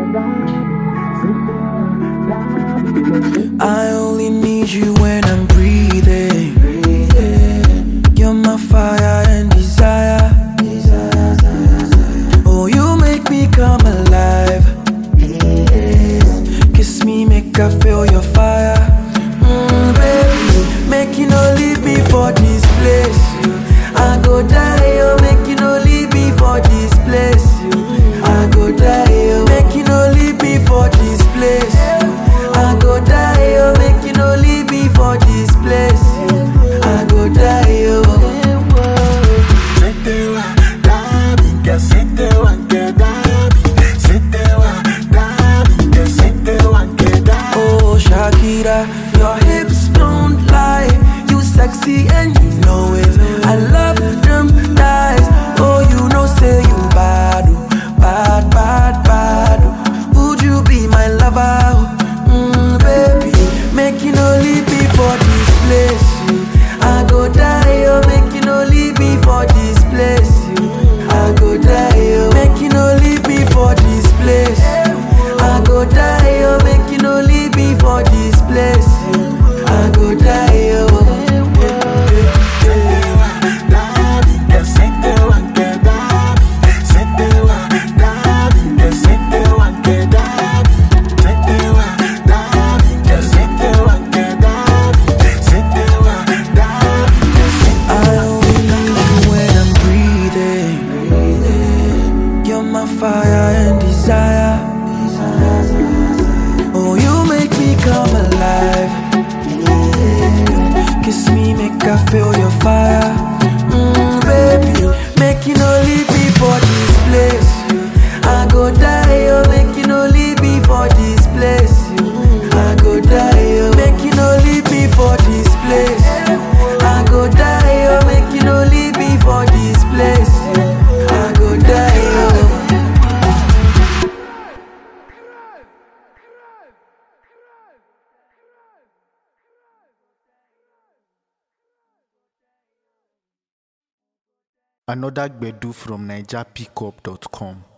I only need you when I'm breathing. You're my fire and desire. Oh, you make me come alive. Kiss me, make I feel your fire. Mm, baby, make you no leave me for this place. I go die, oh, make you no leave me for this place. I go die, oh, make you no leave me for this place. I go die, oh, make you no leave me for this place. I go die, oh. Setewa, Dabi, que setewa, que Dabi, setewa, Dabi, que setewa, que Dabi. Oh, Shakira, your hips don't lie. You sexy and you know it. I love them thighs. Oh, you know, say you bad, oh, bad, bad, bad. oh. Would you be my lover? Mm, baby, make you no leave me for this place. I go die, oh, make you no leave me for this place. I go die, oh, make you no leave me for this place. I go die, oh, make you no leave me for this place. I go die, oh. Setewa, Dabi, que setewa, que Dabi, setewa, Dabi, que setewa, que Dabi, setewa, Dabi, que setewa, que Dabi, setewa, Dabi, que setewa. I only need you when I'm breathing. You're my fire and desire. Oh, you make me come alive. Kiss me, make I feel your fire. Mm, baby, make you no leave me for this place. I go die, oh, make you no leave me for this place. I go die, oh, make you no leave me for this place. I go die, oh, make you no leave me for this place. I go die, oh. Another Gbedu from NigerPickup.com.